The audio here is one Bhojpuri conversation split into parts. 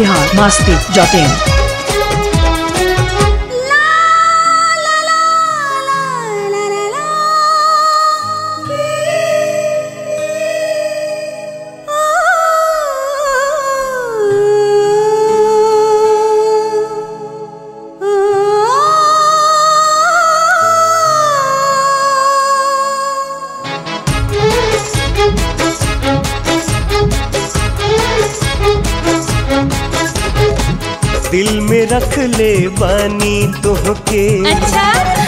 बिहार मास्ती डॉट इन दिल में रख ले बानी तोहके अच्छा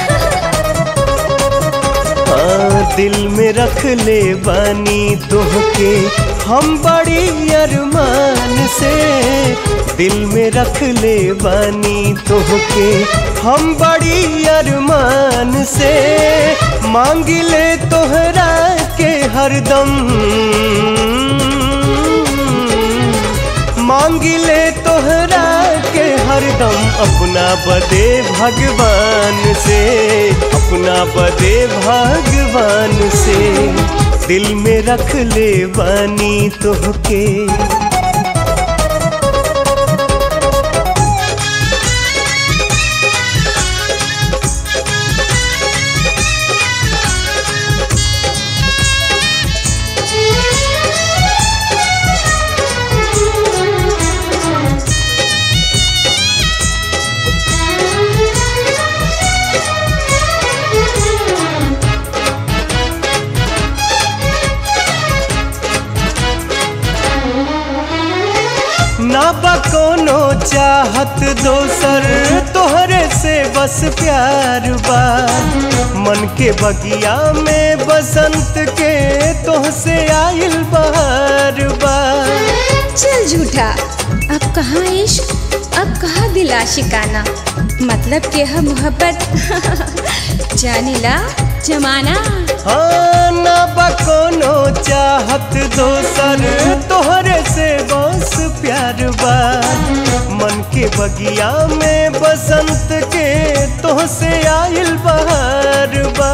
हाँ दिल में रख ले बानी तोहके हम बड़ी अरमान से दिल में रख ले बानी तोहके हम बड़ी अरमान से मांग ले तोहरा के हरदम मांग ले तोहरा के हरदम अपना बदे भगवान से अपना बदे भगवान से दिल में रख ले बानी तोहके ना बा कोनो चाहत दोसर तोहरे से बस प्यार बा मन के बगिया में बसंत के तोहसे आइल बहार बा चल झूठा अब कहाँ इश्क अब कहाँ दिल आशिकाना मतलब के है मोहब्बत जानिला जमाना हाँ ना बा कोनो चाहत दोसर तोहरे से बस प्यार बा मन के बगिया में बसंत के तोहसे आइल बहार बा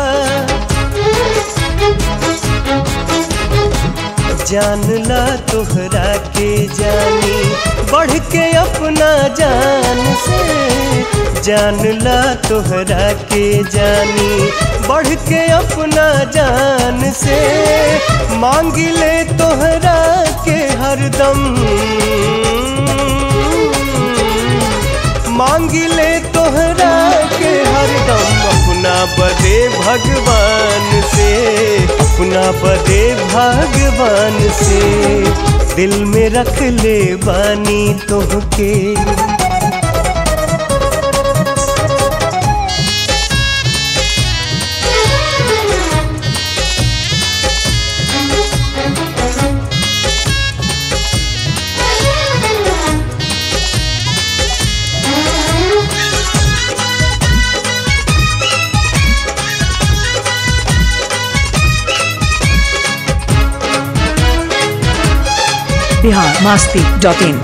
जानला तोहरा के जानी बढ़ के अपना जान से जानला तोहरा के जानी बढ़ के अपना जान से मांग ले तोहरा के हरदम मांग ले तोहरा के हरदम अपना बदे भगवान से अपना बदे भगवान से दिल में रख ले बानी तोहके बिहार मास्ती डॉट इन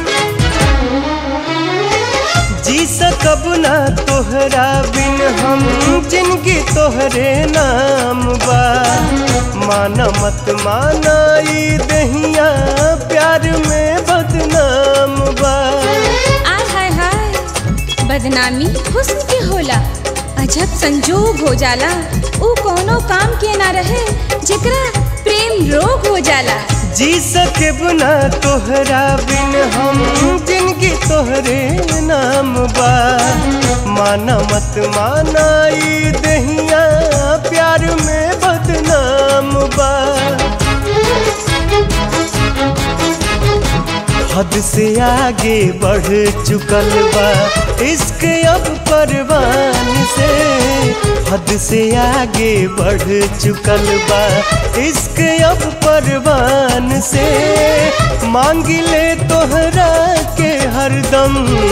जी सकब ना तोहरा बिन हम जिनकी तोहरे नाम बा माना मत माना ई दहिया प्यार में बदनाम बा आय हाय हाय बदनामी हुस्न के होला अजब संजोग हो जाला ऊ कोनो काम के ना रहे जेकरा प्रेम रोग हो जाला जी सके बिना तोहरा बिन हम जिनकी तोहरे नाम बा माना मत माना ई दहिया प्यार में बदनाम बा हद से आगे बढ़ चुकल बा इश्क अब परवान से हद से आगे बढ़ चुकल बा इश्क अब परवान से मांग ले तोहरा के हरदम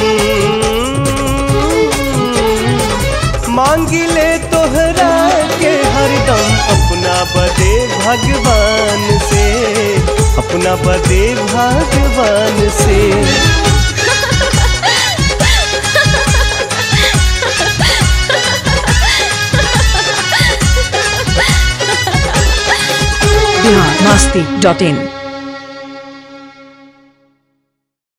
मांग ले तोहरा के हरदम अपना बदे भगवान से अपना बदे भगवान से बिहार मास्ती डॉट इन